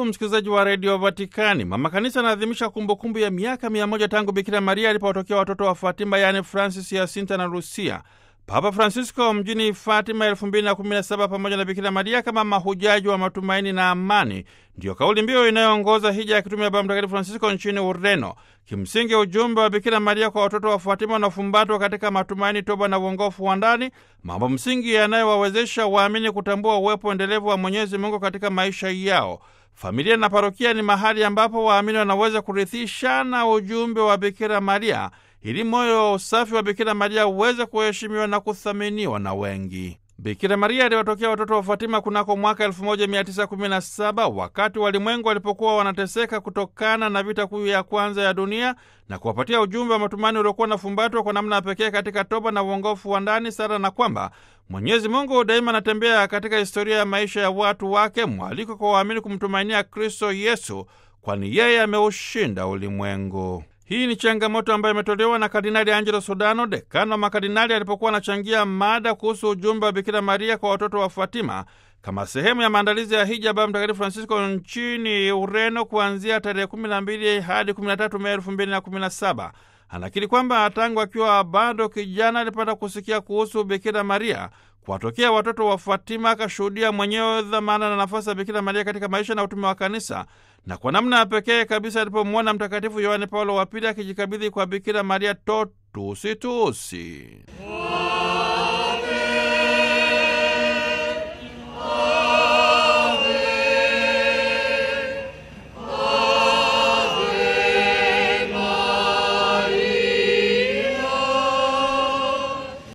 msikilizaji wa redio Vatikani, mama kanisa anaadhimisha kumbukumbu ya miaka mia moja tangu Bikira Maria alipotokea watoto wa Fatima, yaani Francis, Yasinta na Lucia. Papa Francisco mjini Fatima elfu mbili na kumi na saba pamoja na Bikira Maria kama mahujaji wa matumaini na amani, ndiyo kauli mbiu inayoongoza hija ya kitume ya Baba Mtakatifu Francisco nchini Ureno. Kimsingi, ujumbe wa Bikira Maria kwa watoto wa Fatima unafumbatwa katika matumaini, toba na uongofu wa ndani, mambo msingi yanayowawezesha waamini kutambua uwepo endelevu wa Mwenyezi Mungu katika maisha yao. Familia na parokia ni mahali ambapo waamini wanaweza kurithishana ujumbe wa Bikira Maria ili moyo usafi wa Bikira Maria uweze kuheshimiwa na kuthaminiwa na wengi. Bikira Maria aliwatokea watoto wa Fatima kunako mwaka 1917 wakati walimwengu walipokuwa wanateseka kutokana na vita kuu ya kwanza ya dunia na kuwapatia ujumbe wa matumaini uliokuwa unafumbatwa kwa namna ya pekee katika toba na uongofu wa ndani sara, na kwamba Mwenyezi Mungu daima anatembea katika historia ya maisha ya watu wake, mwaliko kwa waamini kumtumainia Kristo Yesu, kwani yeye ameushinda ulimwengu. Hii ni changamoto ambayo imetolewa na Kardinali Angelo Sodano, dekano wa makardinali, alipokuwa anachangia mada kuhusu ujumbe wa Bikira Maria kwa watoto wa Fatima kama sehemu ya maandalizi ya hija Baba Mtakatifu Francisco nchini Ureno kuanzia tarehe 12 hadi 13 Mei 2017. Anakiri kwamba tangu akiwa bado kijana alipata kusikia kuhusu Bikira Maria kuwatokea watoto wa Fatima, akashuhudia mwenyewe dhamana na nafasi ya Bikira Maria katika maisha na utume wa Kanisa, na kwa namna ya pekee kabisa alipomwona Mtakatifu Yohane Paulo wa Pili akijikabidhi kwa Bikira Maria totusi tusi